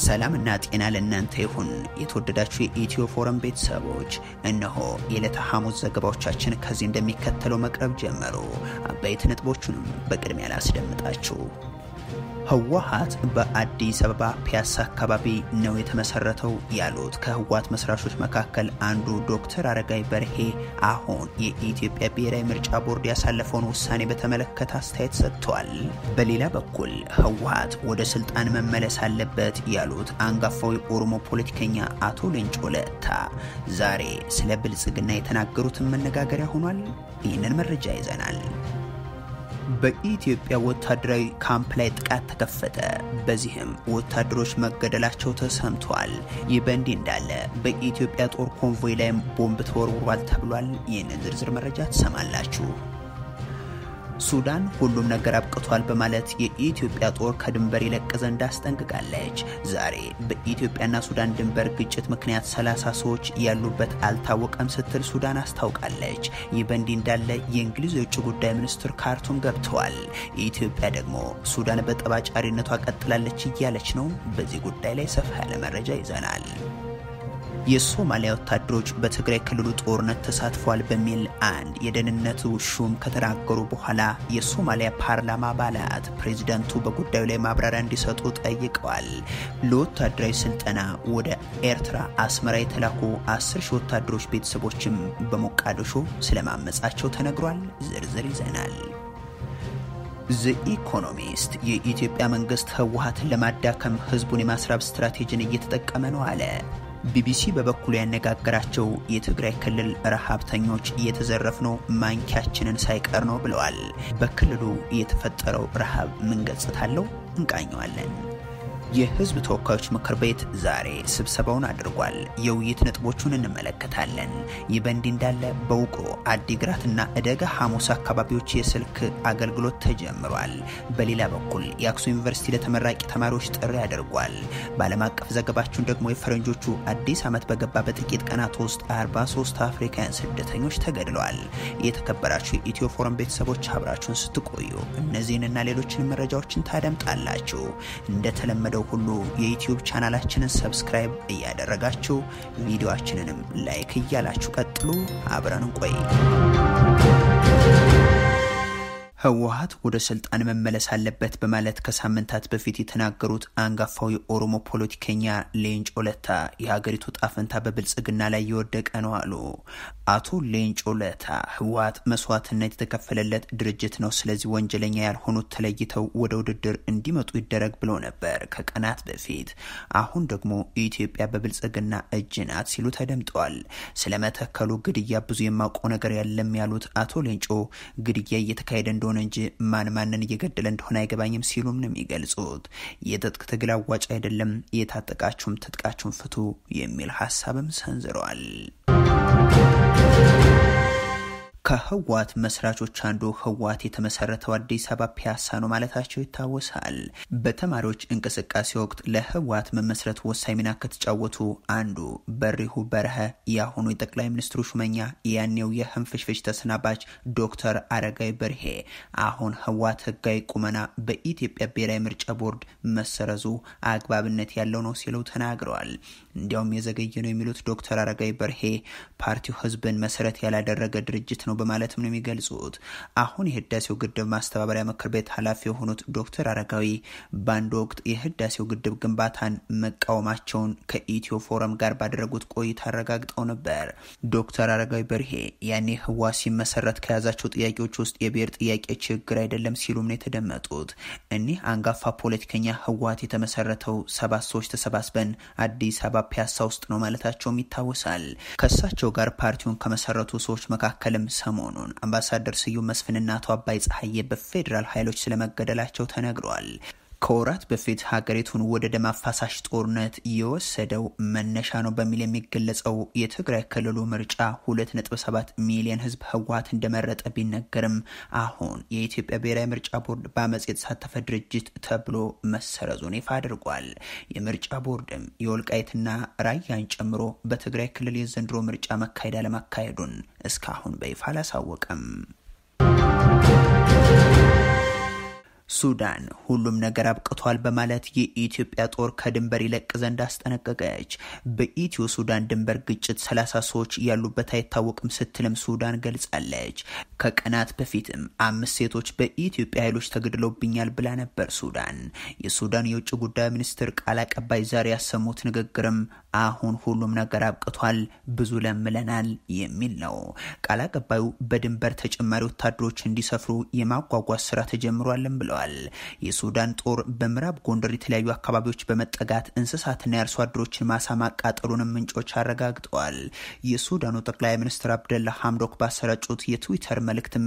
ሰላምና ጤና ለእናንተ ይሁን። የተወደዳችሁ የኢትዮ ፎረም ቤተሰቦች፣ እነሆ የዕለተ ሐሙስ ዘገባዎቻችን ከዚህ እንደሚከተለው መቅረብ ጀመሩ። አበይት ነጥቦቹንም በቅድሚያ ላስደምጣችሁ። ህወሓት በአዲስ አበባ ፒያሳ አካባቢ ነው የተመሰረተው ያሉት ከህወሓት መስራቾች መካከል አንዱ ዶክተር አረጋይ በርሄ አሁን የኢትዮጵያ ብሔራዊ ምርጫ ቦርድ ያሳለፈውን ውሳኔ በተመለከተ አስተያየት ሰጥተዋል። በሌላ በኩል ህወሓት ወደ ስልጣን መመለስ አለበት ያሉት አንጋፋው የኦሮሞ ፖለቲከኛ አቶ ሌንጮ ለታ ዛሬ ስለ ብልጽግና የተናገሩትን መነጋገሪያ ሆኗል። ይህንን መረጃ ይዘናል። በኢትዮጵያ ወታደራዊ ካምፕ ላይ ጥቃት ተከፈተ። በዚህም ወታደሮች መገደላቸው ተሰምቷል። ይህ በእንዲህ እንዳለ በኢትዮጵያ ጦር ኮንቮይ ላይም ቦምብ ተወርውሯል ተብሏል። ይህንን ዝርዝር መረጃ ትሰማላችሁ። ሱዳን ሁሉም ነገር አብቅቷል በማለት የኢትዮጵያ ጦር ከድንበር ይለቅ ዘንድ አስጠንቅቃለች። ዛሬ በኢትዮጵያና ሱዳን ድንበር ግጭት ምክንያት 30 ሰዎች ያሉበት አልታወቀም ስትል ሱዳን አስታውቃለች። ይህ በእንዲህ እንዳለ የእንግሊዝ የውጭ ጉዳይ ሚኒስትር ካርቱም ገብተዋል። ኢትዮጵያ ደግሞ ሱዳን በጠባጫሪነቷ ቀጥላለች እያለች ነው። በዚህ ጉዳይ ላይ ሰፋ ያለ መረጃ ይዘናል። የሶማሊያ ወታደሮች በትግራይ ክልሉ ጦርነት ተሳትፏል በሚል አንድ የደህንነት ሹም ከተናገሩ በኋላ የሶማሊያ ፓርላማ አባላት ፕሬዚዳንቱ በጉዳዩ ላይ ማብራሪያ እንዲሰጡ ጠይቀዋል። ለወታደራዊ ስልጠና ወደ ኤርትራ አስመራ የተላኩ አስር ሺህ ወታደሮች ቤተሰቦችም በሞቃዲሾ ስለማመጻቸው ተነግሯል። ዝርዝር ይዘናል። ዘኢኮኖሚስት የኢትዮጵያ መንግስት ህወሓትን ለማዳከም ህዝቡን የማስራብ ስትራቴጂን እየተጠቀመ ነው አለ። ቢቢሲ በበኩሉ ያነጋገራቸው የትግራይ ክልል ረሃብተኞች እየተዘረፍነው ማንኪያችንን ሳይቀር ነው ብለዋል። በክልሉ የተፈጠረው ረሃብ ምን ገጽታ አለው? እንቃኘዋለን። የህዝብ ተወካዮች ምክር ቤት ዛሬ ስብሰባውን አድርጓል። የውይይት ነጥቦቹን እንመለከታለን። ይህ በእንዲህ እንዳለ በውቅሮ አዲግራትና እደጋ ሐሙስ አካባቢዎች የስልክ አገልግሎት ተጀምሯል። በሌላ በኩል የአክሱም ዩኒቨርሲቲ ለተመራቂ ተማሪዎች ጥሪ አድርጓል። በዓለም አቀፍ ዘገባችን ደግሞ የፈረንጆቹ አዲስ ዓመት በገባ በጥቂት ቀናት ውስጥ 43 አፍሪካውያን ስደተኞች ተገድለዋል። የተከበራችሁ የኢትዮ ፎረም ቤተሰቦች አብራችሁን ስትቆዩ እነዚህንና ሌሎችን መረጃዎችን ታደምጣላችሁ። እንደተለመደው ሁሉ የዩትዩብ ቻናላችንን ሰብስክራይብ እያደረጋችሁ ቪዲዮአችንንም ላይክ እያላችሁ ቀጥሉ። አብረን እንቆይ። ህወሓት ወደ ስልጣን መመለስ አለበት በማለት ከሳምንታት በፊት የተናገሩት አንጋፋው የኦሮሞ ፖለቲከኛ ሌንጮ ለታ የሀገሪቱ ጣፈንታ በብልጽግና ላይ የወደቀ ነው አሉ። አቶ ሌንጮ ለታ ህወሓት መስዋዕትነት የተከፈለለት ድርጅት ነው፣ ስለዚህ ወንጀለኛ ያልሆኑት ተለይተው ወደ ውድድር እንዲመጡ ይደረግ ብሎ ነበር ከቀናት በፊት። አሁን ደግሞ ኢትዮጵያ በብልጽግና እጅ ናት ሲሉ ተደምጠዋል። ስለመተከሉ ግድያ ብዙ የማውቀው ነገር የለም ያሉት አቶ ሌንጮ ግድያ እየተካሄደ እንደሆነ እንጂ ማን ማንን እየገደለ እንደሆነ አይገባኝም ሲሉም ነው የሚገልጹት። የትጥቅ ትግል አዋጭ አይደለም፣ የታጠቃችሁም ትጥቃችሁን ፍቱ የሚል ሀሳብም ሰንዝረዋል። ከህወሓት መስራቾች አንዱ ህወሓት የተመሰረተው አዲስ አበባ ፒያሳ ነው ማለታቸው ይታወሳል። በተማሪዎች እንቅስቃሴ ወቅት ለህወሓት መመስረት ወሳኝ ሚና ከተጫወቱ አንዱ በሪሁ በረሀ የአሁኑ የጠቅላይ ሚኒስትሩ ሹመኛ ያኔው የህንፍሽፍሽ ተሰናባች ዶክተር አረጋይ በርሄ አሁን ህወሓት ህጋዊ ቁመና በኢትዮጵያ ብሔራዊ ምርጫ ቦርድ መሰረዙ አግባብነት ያለው ነው ሲሉ ተናግረዋል። እንዲያውም የዘገየ ነው የሚሉት ዶክተር አረጋይ በርሄ ፓርቲው ህዝብን መሰረት ያላደረገ ድርጅት ነው በማለትም ነው የሚገልጹት። አሁን የህዳሴው ግድብ ማስተባበሪያ ምክር ቤት ኃላፊ የሆኑት ዶክተር አረጋዊ በአንድ ወቅት የህዳሴው ግድብ ግንባታን መቃወማቸውን ከኢትዮ ፎረም ጋር ባደረጉት ቆይታ አረጋግጠው ነበር። ዶክተር አረጋዊ በርሄ ያኔ ህወሓት ሲመሰረት ከያዛቸው ጥያቄዎች ውስጥ የብሔር ጥያቄ ችግር አይደለም ሲሉም ነው የተደመጡት። እኒህ አንጋፋ ፖለቲከኛ ህወሓት የተመሰረተው ሰባት ሰዎች ተሰባስበን አዲስ አበባ ፒያሳ ውስጥ ነው ማለታቸውም ይታወሳል። ከእሳቸው ጋር ፓርቲውን ከመሰረቱ ሰዎች መካከልም ሰሞኑን አምባሳደር ስዩም መስፍንና አቶ አባይ ፀሐዬ በፌዴራል ኃይሎች ስለመገደላቸው ተነግሯል። ከወራት በፊት ሀገሪቱን ወደ ደም አፋሳሽ ጦርነት የወሰደው መነሻ ነው በሚል የሚገለጸው የትግራይ ክልሉ ምርጫ 2.7 ሚሊዮን ህዝብ ህወሓት እንደመረጠ ቢነገርም አሁን የኢትዮጵያ ብሔራዊ ምርጫ ቦርድ በአመፅ የተሳተፈ ድርጅት ተብሎ መሰረዙን ይፋ አድርጓል። የምርጫ ቦርድም የወልቃይትና ራያን ጨምሮ በትግራይ ክልል የዘንድሮ ምርጫ መካሄድ አለማካሄዱን እስካሁን በይፋ አላሳወቀም። ሱዳን ሁሉም ነገር አብቅቷል በማለት የኢትዮጵያ ጦር ከድንበር ይለቅ ዘንድ አስጠነቀቀች። በኢትዮ ሱዳን ድንበር ግጭት ሰላሳ ሰዎች ያሉበት አይታወቅም ስትልም ሱዳን ገልጻለች። ከቀናት በፊትም አምስት ሴቶች በኢትዮጵያ ኃይሎች ተገድለውብኛል ብላ ነበር ሱዳን። የሱዳን የውጭ ጉዳይ ሚኒስትር ቃል አቀባይ ዛሬ ያሰሙት ንግግርም አሁን ሁሉም ነገር አብቅቷል፣ ብዙ ለምለናል የሚል ነው። ቃል አቀባዩ በድንበር ተጨማሪ ወታደሮች እንዲሰፍሩ የማጓጓዝ ስራ ተጀምሯልን ብለዋል። የሱዳን ጦር በምዕራብ ጎንደር የተለያዩ አካባቢዎች በመጠጋት እንስሳትና የአርሶ አደሮችን ማሳ ማቃጠሉንም ምንጮች አረጋግጠዋል። የሱዳኑ ጠቅላይ ሚኒስትር አብደላ ሐምዶክ ባሰራጩት የትዊተር መልእክትም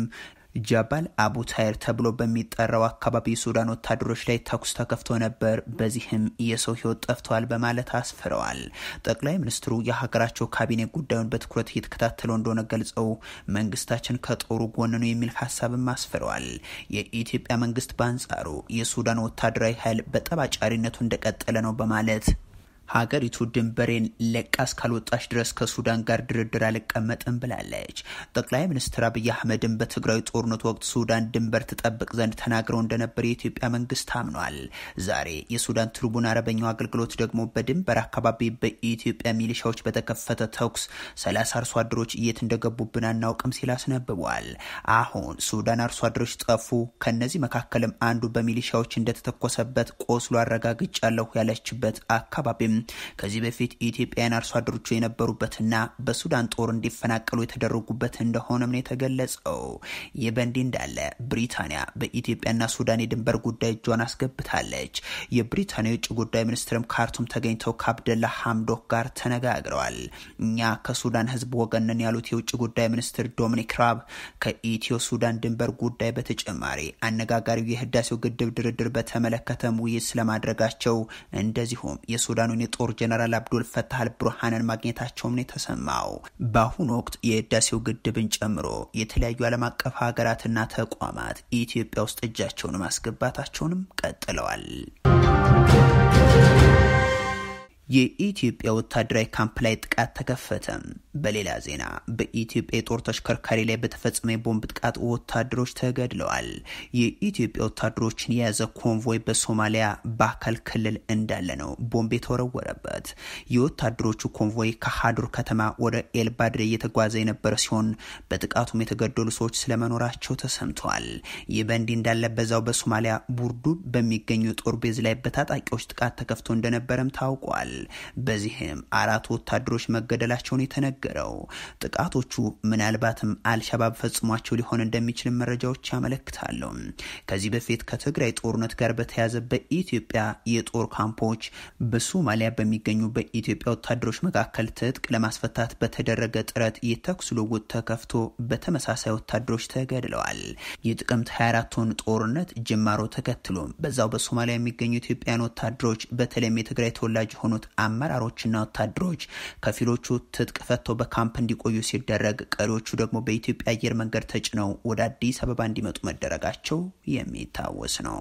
ጃባል አቡ ታይር ተብሎ በሚጠራው አካባቢ የሱዳን ወታደሮች ላይ ተኩስ ተከፍቶ ነበር፣ በዚህም የሰው ሕይወት ጠፍተዋል በማለት አስፍረዋል። ጠቅላይ ሚኒስትሩ የሀገራቸው ካቢኔ ጉዳዩን በትኩረት እየተከታተለው እንደሆነ ገልጸው መንግስታችን ከጦሩ ጎን ነው የሚል ሀሳብም አስፍረዋል። የኢትዮጵያ መንግስት በአንጻሩ የሱዳን ወታደራዊ ኃይል በጠባጫሪነቱ እንደቀጠለ ነው በማለት ሀገሪቱ ድንበሬን ለቃ እስካልወጣች ድረስ ከሱዳን ጋር ድርድር አልቀመጥም ብላለች። ጠቅላይ ሚኒስትር አብይ አህመድን በትግራዊ ጦርነት ወቅት ሱዳን ድንበር ትጠብቅ ዘንድ ተናግረው እንደነበር የኢትዮጵያ መንግስት አምኗል። ዛሬ የሱዳን ትሪቡን አረበኛው አገልግሎት ደግሞ በድንበር አካባቢ በኢትዮጵያ ሚሊሻዎች በተከፈተ ተኩስ ሰላሳ አርሶ አደሮች የት እንደገቡብን አናውቅም ሲል አስነብቧል። አሁን ሱዳን አርሶ አደሮች ጠፉ፣ ከነዚህ መካከልም አንዱ በሚሊሻዎች እንደተተኮሰበት ቆስሎ አረጋግጫለሁ ያለችበት አካባቢም ከዚህ በፊት ኢትዮጵያውያን አርሶ አደሮቹ የነበሩበትና በሱዳን ጦር እንዲፈናቀሉ የተደረጉበት እንደሆነም ነው የተገለጸው። ይህ በእንዲህ እንዳለ ብሪታንያ በኢትዮጵያና ሱዳን የድንበር ጉዳይ እጇን አስገብታለች። የብሪታንያ የውጭ ጉዳይ ሚኒስትርም ካርቱም ተገኝተው ከአብደላ ሐምዶክ ጋር ተነጋግረዋል። እኛ ከሱዳን ሕዝብ ወገን ነን ያሉት የውጭ ጉዳይ ሚኒስትር ዶሚኒክ ራብ ከኢትዮ ሱዳን ድንበር ጉዳይ በተጨማሪ አነጋጋሪው የህዳሴው ግድብ ድርድር በተመለከተም ውይይት ስለማድረጋቸው እንደዚሁም የሱዳኑን የጦር ጀነራል አብዱል ፈታህ አልቡርሃንን ማግኘታቸውም ነው የተሰማው። በአሁኑ ወቅት የህዳሴው ግድብን ጨምሮ የተለያዩ ዓለም አቀፍ ሀገራትና ተቋማት ኢትዮጵያ ውስጥ እጃቸውን ማስገባታቸውንም ቀጥለዋል። የኢትዮጵያ ወታደራዊ ካምፕ ላይ ጥቃት ተከፈተ። በሌላ ዜና በኢትዮጵያ የጦር ተሽከርካሪ ላይ በተፈጸመ የቦምብ ጥቃት ወታደሮች ተገድለዋል። የኢትዮጵያ ወታደሮችን የያዘ ኮንቮይ በሶማሊያ ባካል ክልል እንዳለ ነው ቦምብ የተወረወረበት። የወታደሮቹ ኮንቮይ ከሀዱር ከተማ ወደ ኤልባድሬ እየተጓዘ የነበረ ሲሆን በጥቃቱም የተገደሉ ሰዎች ስለመኖራቸው ተሰምተዋል። ይህ በእንዲህ እንዳለ በዛው በሶማሊያ ቡርዱ በሚገኙ የጦር ቤዝ ላይ በታጣቂዎች ጥቃት ተከፍቶ እንደነበረም ታውቋል። በዚህም አራት ወታደሮች መገደላቸውን የተነገረው ጥቃቶቹ ምናልባትም አልሸባብ ፈጽሟቸው ሊሆን እንደሚችል መረጃዎች ያመለክታሉ። ከዚህ በፊት ከትግራይ ጦርነት ጋር በተያያዘ በኢትዮጵያ የጦር ካምፖች በሶማሊያ በሚገኙ በኢትዮጵያ ወታደሮች መካከል ትጥቅ ለማስፈታት በተደረገ ጥረት የተኩስ ልውውጥ ተከፍቶ በተመሳሳይ ወታደሮች ተገድለዋል። የጥቅምት 24ቱን ጦርነት ጅማሮ ተከትሎ በዛው በሶማሊያ የሚገኙ ኢትዮጵያውያን ወታደሮች በተለይም የትግራይ ተወላጅ የሆኑት አመራሮችና ወታደሮች ከፊሎቹ ትጥቅ ፈተው በካምፕ እንዲቆዩ ሲደረግ፣ ቀሪዎቹ ደግሞ በኢትዮጵያ አየር መንገድ ተጭነው ወደ አዲስ አበባ እንዲመጡ መደረጋቸው የሚታወስ ነው።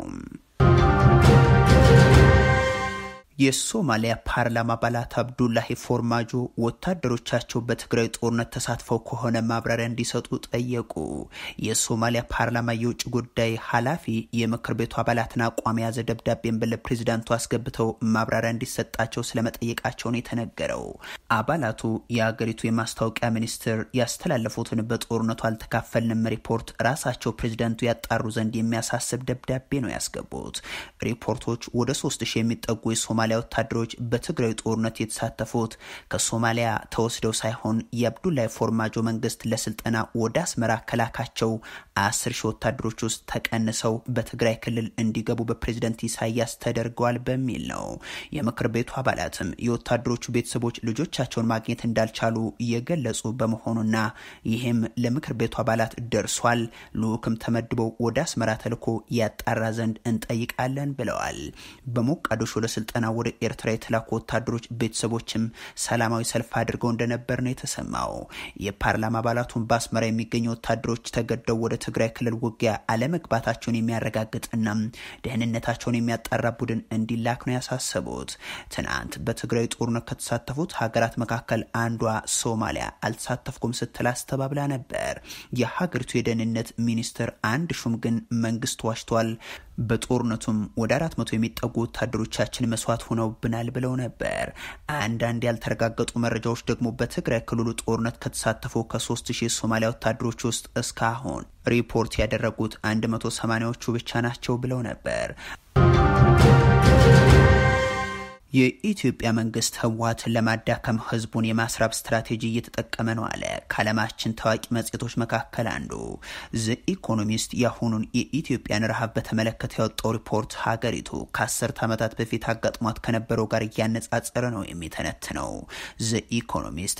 የሶማሊያ ፓርላማ አባላት አብዱላሂ ፎርማጆ ወታደሮቻቸው በትግራይ ጦርነት ተሳትፈው ከሆነ ማብራሪያ እንዲሰጡ ጠየቁ። የሶማሊያ ፓርላማ የውጭ ጉዳይ ኃላፊ የምክር ቤቱ አባላትን አቋም የያዘ ደብዳቤን ለፕሬዚዳንቱ አስገብተው ማብራሪያ እንዲሰጣቸው ስለመጠየቃቸውን የተነገረው አባላቱ የአገሪቱ የማስታወቂያ ሚኒስትር ያስተላለፉትን በጦርነቱ አልተካፈልንም ሪፖርት ራሳቸው ፕሬዚዳንቱ ያጣሩ ዘንድ የሚያሳስብ ደብዳቤ ነው ያስገቡት። ሪፖርቶች ወደ ሶስት ሺህ የሚጠጉ የሶማሊያ ወታደሮች በትግራይ ጦርነት የተሳተፉት ከሶማሊያ ተወስደው ሳይሆን የአብዱላይ ፎርማጆ መንግስት ለስልጠና ወደ አስመራ ከላካቸው አስር ሺህ ወታደሮች ውስጥ ተቀንሰው በትግራይ ክልል እንዲገቡ በፕሬዝደንት ኢሳያስ ተደርገዋል በሚል ነው። የምክር ቤቱ አባላትም የወታደሮቹ ቤተሰቦች ልጆቻቸውን ማግኘት እንዳልቻሉ የገለጹ በመሆኑና ይህም ለምክር ቤቱ አባላት ደርሷል፣ ልዑክም ተመድበው ወደ አስመራ ተልኮ ያጣራ ዘንድ እንጠይቃለን ብለዋል። በሞቃዲሾ ለስልጠና ወደ ኤርትራ የተላኩ ወታደሮች ቤተሰቦችም ሰላማዊ ሰልፍ አድርገው እንደነበር ነው የተሰማው። የፓርላማ አባላቱን በአስመራ የሚገኙ ወታደሮች ተገደው ወደ ትግራይ ክልል ውጊያ አለመግባታቸውን የሚያረጋግጥና ደህንነታቸውን የሚያጣራ ቡድን እንዲላክ ነው ያሳሰቡት። ትናንት በትግራይ ጦርነት ከተሳተፉት ሀገራት መካከል አንዷ ሶማሊያ አልተሳተፍኩም ስትል አስተባብላ ነበር። የሀገሪቱ የደህንነት ሚኒስትር አንድ ሹም ግን መንግስት ዋሽቷል፣ በጦርነቱም ወደ አራት መቶ የሚጠጉ ወታደሮቻችን መስዋዕት ሆነውብናል ብለው ነበር። አንዳንድ ያልተረጋገጡ መረጃዎች ደግሞ በትግራይ ክልሉ ጦርነት ከተሳተፉ ከሶስት ሺህ ሶማሊያ ወታደሮች ውስጥ እስካሁን ሪፖርት ያደረጉት አንድ መቶ ሰማኒያዎቹ ብቻ ናቸው ብለው ነበር። የኢትዮጵያ መንግስት ህወሓትን ለማዳከም ህዝቡን የማስራብ ስትራቴጂ እየተጠቀመ ነው አለ። ከዓለማችን ታዋቂ መጽሔቶች መካከል አንዱ ዘ ኢኮኖሚስት የአሁኑን የኢትዮጵያን ረሃብ በተመለከተ ያወጣው ሪፖርት ሀገሪቱ ከአስርት ዓመታት በፊት አጋጥሟት ከነበረው ጋር እያነጻጸረ ነው የሚተነትነው። ዘ ኢኮኖሚስት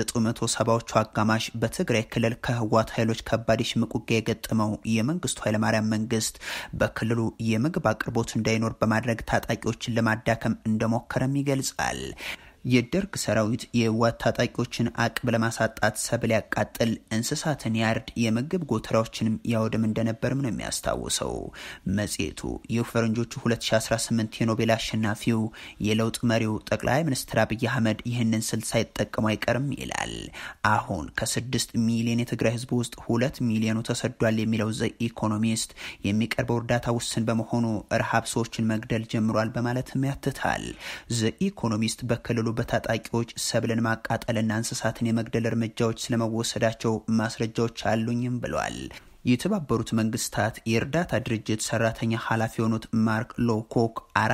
በ1970ዎቹ አጋማሽ በትግራይ ክልል ከህወሓት ኃይሎች ከባድ የሽምቅ ውጊያ የገጠመው የመንግስቱ ኃይለማርያም መንግስት በክልሉ የምግብ አቅርቦት እንዳይኖር በማድረግ ታጣቂዎችን ለማዳከም እንደሞ ሞከረም ይገልጻል። የደርግ ሰራዊት የህወሓት ታጣቂዎችን አቅም ለማሳጣት ሰብል ያቃጥል፣ እንስሳትን ያርድ፣ የምግብ ጎተራዎችንም ያወድም እንደነበርም ነው የሚያስታውሰው መጽሔቱ። ይህ ፈረንጆቹ 2018 የኖቤል አሸናፊው የለውጥ መሪው ጠቅላይ ሚኒስትር አብይ አህመድ ይህንን ስልት ሳይጠቀሙ አይቀርም ይላል። አሁን ከስድስት ሚሊዮን የትግራይ ህዝብ ውስጥ ሁለት ሚሊዮኑ ተሰዷል የሚለው ዘ ኢኮኖሚስት የሚቀርበው እርዳታ ውስን በመሆኑ ረሃብ ሰዎችን መግደል ጀምሯል በማለትም ያትታል። ዘ ኢኮኖሚስት በክልሉ በታጣቂዎች ሰብልን ማቃጠልና እንስሳትን የመግደል እርምጃዎች ስለመወሰዳቸው ማስረጃዎች አሉኝም ብሏል። የተባበሩት መንግስታት የእርዳታ ድርጅት ሰራተኛ ኃላፊ የሆኑት ማርክ ሎኮክ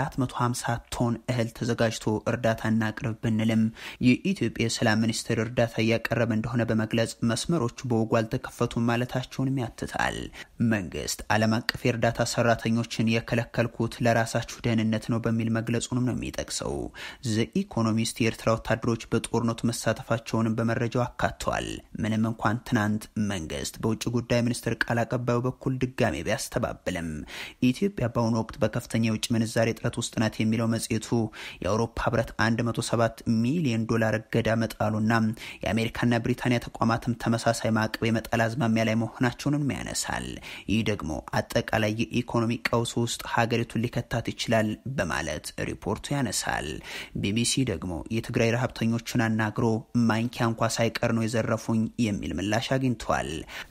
450 ቶን እህል ተዘጋጅቶ እርዳታ እናቅርብ ብንልም የኢትዮጵያ የሰላም ሚኒስቴር እርዳታ እያቀረበ እንደሆነ በመግለጽ መስመሮቹ በወጉ አልተከፈቱም ማለታቸውንም ያትታል። መንግስት ዓለም አቀፍ የእርዳታ ሰራተኞችን የከለከልኩት ለራሳችሁ ደህንነት ነው በሚል መግለጹንም ነው የሚጠቅሰው። ዘ ኢኮኖሚስት የኤርትራ ወታደሮች በጦርነቱ መሳተፋቸውንም በመረጃው አካቷል። ምንም እንኳን ትናንት መንግስት በውጭ ጉዳይ ሚኒስትር ቃል አቀባዩ በኩል ድጋሜ ቢያስተባብልም ኢትዮጵያ በአሁኑ ወቅት በከፍተኛ የውጭ ምንዛሬ እጥረት ውስጥ ናት የሚለው መጽሔቱ የአውሮፓ ህብረት 107 ሚሊዮን ዶላር እገዳ መጣሉና የአሜሪካና ብሪታንያ ተቋማትም ተመሳሳይ ማዕቀብ የመጣል አዝማሚያ ላይ መሆናቸውንም ያነሳል። ይህ ደግሞ አጠቃላይ የኢኮኖሚ ቀውስ ውስጥ ሀገሪቱን ሊከታት ይችላል በማለት ሪፖርቱ ያነሳል። ቢቢሲ ደግሞ የትግራይ ረሀብተኞችን አናግሮ ማንኪያ እንኳ ሳይቀር ነው የዘረፉኝ የሚል ምላሽ አግኝቷል።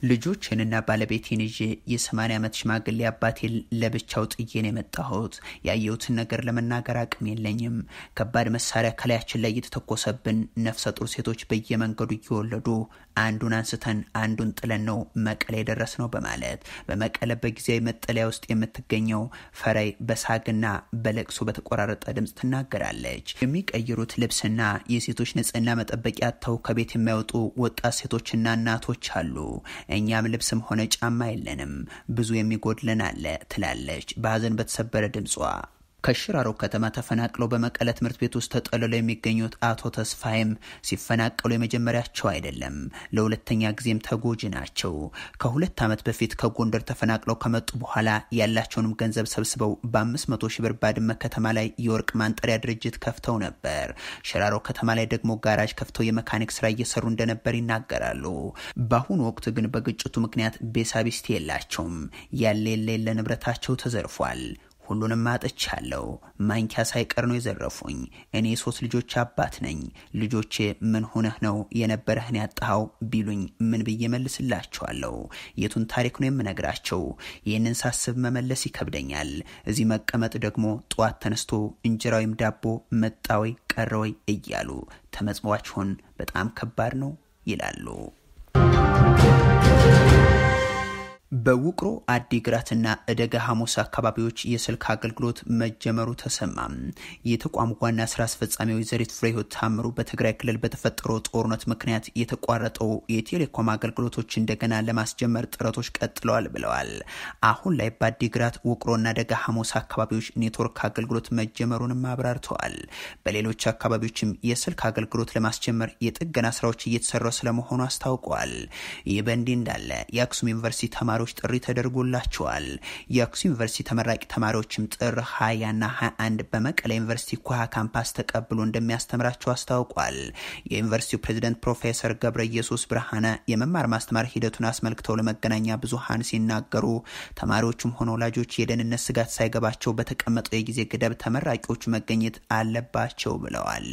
ልጆችንና ባለቤቴን ይዤ የ80 ዓመት ሽማግሌ አባቴን ለብቻው ጥዬን የመጣሁት ያየሁትን ነገር ለመናገር አቅም የለኝም። ከባድ መሳሪያ ከላያችን ላይ እየተተኮሰብን ነፍሰ ጡር ሴቶች በየመንገዱ እየወለዱ አንዱን አንስተን አንዱን ጥለን ነው መቀለ የደረስ ነው በማለት በመቀለ በጊዜያዊ መጠለያ ውስጥ የምትገኘው ፈረይ በሳግና በለቅሶ በተቆራረጠ ድምፅ ትናገራለች። የሚቀይሩት ልብስና የሴቶች ንጽህና መጠበቂያ አጥተው ከቤት የማይወጡ ወጣት ሴቶችና እናቶች አሉ። እኛም ልብስም ሆነ ጫማ የለንም፣ ብዙ የሚጎድለን አለ ትላለች በሀዘን በተሰበረ ድምጿ። ከሽራሮ ከተማ ተፈናቅለው በመቀለ ትምህርት ቤት ውስጥ ተጠልለው የሚገኙት አቶ ተስፋይም ሲፈናቀሉ የመጀመሪያቸው አይደለም፣ ለሁለተኛ ጊዜም ተጎጂ ናቸው። ከሁለት ዓመት በፊት ከጎንደር ተፈናቅለው ከመጡ በኋላ ያላቸውንም ገንዘብ ሰብስበው በአምስት መቶ ሺህ ብር ባድመ ከተማ ላይ የወርቅ ማንጠሪያ ድርጅት ከፍተው ነበር። ሽራሮ ከተማ ላይ ደግሞ ጋራጅ ከፍተው የመካኒክ ስራ እየሰሩ እንደነበር ይናገራሉ። በአሁኑ ወቅት ግን በግጭቱ ምክንያት ቤሳቢስቲ የላቸውም። ያለ የለ የለ ንብረታቸው ተዘርፏል። ሁሉንም አጥቻለሁ። ማንኪያ ሳይቀር ነው የዘረፉኝ። እኔ ሶስት ልጆች አባት ነኝ። ልጆቼ ምን ሆነህ ነው የነበረህን ያጣኸው ቢሉኝ ምን ብዬ መልስላቸዋለሁ? የቱን ታሪክ ነው የምነግራቸው? ይህንን ሳስብ መመለስ ይከብደኛል። እዚህ መቀመጥ ደግሞ ጠዋት ተነስቶ እንጀራ ወይም ዳቦ መጣ ወይ ቀረ ወይ እያሉ ተመጽዋችሁን በጣም ከባድ ነው ይላሉ። በውቅሮ አዲግራትና እደጋ ሐሙስ አካባቢዎች የስልክ አገልግሎት መጀመሩ ተሰማም። የተቋሙ ዋና ስራ አስፈጻሚ ወይዘሪት ፍሬህይወት ታምሩ በትግራይ ክልል በተፈጠረው ጦርነት ምክንያት የተቋረጠው የቴሌኮም አገልግሎቶች እንደገና ለማስጀመር ጥረቶች ቀጥለዋል ብለዋል። አሁን ላይ በአዲግራት ውቅሮና ደጋ ሐሙስ አካባቢዎች ኔትወርክ አገልግሎት መጀመሩንም አብራርተዋል። በሌሎች አካባቢዎችም የስልክ አገልግሎት ለማስጀመር የጥገና ስራዎች እየተሰራ ስለመሆኑ አስታውቀዋል። ይህ በእንዲህ እንዳለ የአክሱም ዩኒቨርሲቲ ተማሪ ተማሪዎች ጥሪ ተደርጎላቸዋል። የአክሱም ዩኒቨርሲቲ ተመራቂ ተማሪዎችም ጥር 20ና 21 በመቀለ ዩኒቨርሲቲ ኩሃ ካምፓስ ተቀብሎ እንደሚያስተምራቸው አስታውቋል። የዩኒቨርሲቲው ፕሬዚደንት ፕሮፌሰር ገብረ ኢየሱስ ብርሃነ የመማር ማስተማር ሂደቱን አስመልክተው ለመገናኛ ብዙሃን ሲናገሩ ተማሪዎቹም ሆነ ወላጆች የደህንነት ስጋት ሳይገባቸው በተቀመጠው የጊዜ ገደብ ተመራቂዎቹ መገኘት አለባቸው ብለዋል።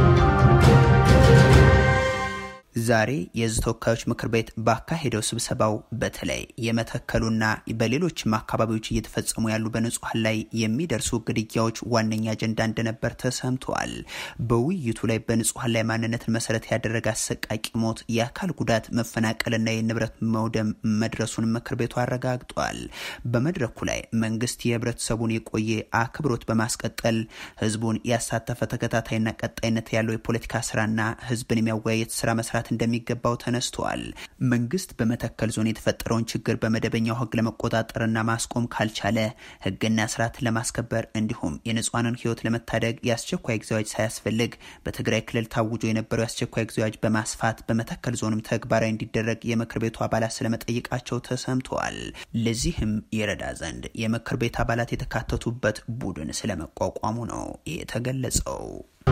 ዛሬ የሕዝብ ተወካዮች ምክር ቤት ባካሄደው ስብሰባው በተለይ የመተከሉና በሌሎችም አካባቢዎች እየተፈጸሙ ያሉ በንጹሐን ላይ የሚደርሱ ግድያዎች ዋነኛ አጀንዳ እንደነበር ተሰምተዋል። በውይይቱ ላይ በንጹሐን ላይ ማንነትን መሰረት ያደረገ አሰቃቂ ሞት፣ የአካል ጉዳት፣ መፈናቀልና የንብረት መውደም መድረሱን ምክር ቤቱ አረጋግጧል። በመድረኩ ላይ መንግስት የህብረተሰቡን የቆየ አክብሮት በማስቀጠል ህዝቡን ያሳተፈ ተከታታይና ቀጣይነት ያለው የፖለቲካ ስራና ህዝብን የሚያወያየት ስራ መስራት እንደሚገባው ተነስተዋል። መንግስት በመተከል ዞን የተፈጠረውን ችግር በመደበኛው ህግ ለመቆጣጠርና ማስቆም ካልቻለ ህግና ስርዓትን ለማስከበር እንዲሁም የንጹሐንን ህይወት ለመታደግ የአስቸኳይ ጊዜ አዋጅ ሳያስፈልግ በትግራይ ክልል ታውጆ የነበረው የአስቸኳይ ጊዜ አዋጅ በማስፋት በመተከል ዞንም ተግባራዊ እንዲደረግ የምክር ቤቱ አባላት ስለመጠየቃቸው ተሰምተዋል። ለዚህም ይረዳ ዘንድ የምክር ቤት አባላት የተካተቱበት ቡድን ስለመቋቋሙ ነው የተገለጸው።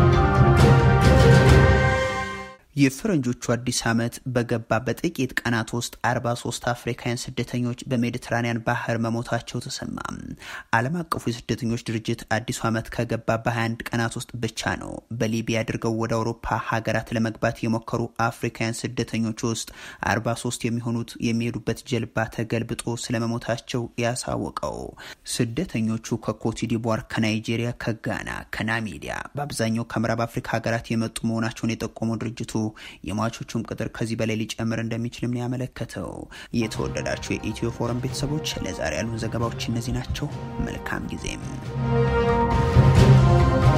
የፈረንጆቹ አዲስ ዓመት በገባ በጥቂት ቀናት ውስጥ 43 አፍሪካውያን ስደተኞች በሜዲትራኒያን ባህር መሞታቸው ተሰማ። ዓለም አቀፉ የስደተኞች ድርጅት አዲሱ ዓመት ከገባ በ21 ቀናት ውስጥ ብቻ ነው በሊቢያ አድርገው ወደ አውሮፓ ሀገራት ለመግባት የሞከሩ አፍሪካውያን ስደተኞች ውስጥ 43 የሚሆኑት የሚሄዱበት ጀልባ ተገልብጦ ስለመሞታቸው ያሳወቀው። ስደተኞቹ ከኮትዲቯር፣ ከናይጄሪያ፣ ከጋና፣ ከናሚቢያ በአብዛኛው ከምዕራብ አፍሪካ ሀገራት የመጡ መሆናቸውን የጠቆመው ድርጅቱ የሟቾቹም ቁጥር ከዚህ በላይ ሊጨምር እንደሚችልም ነው ያመለከተው። የተወደዳችሁ የኢትዮ ፎረም ቤተሰቦች ለዛሬ ያሉን ዘገባዎች እነዚህ ናቸው። መልካም ጊዜም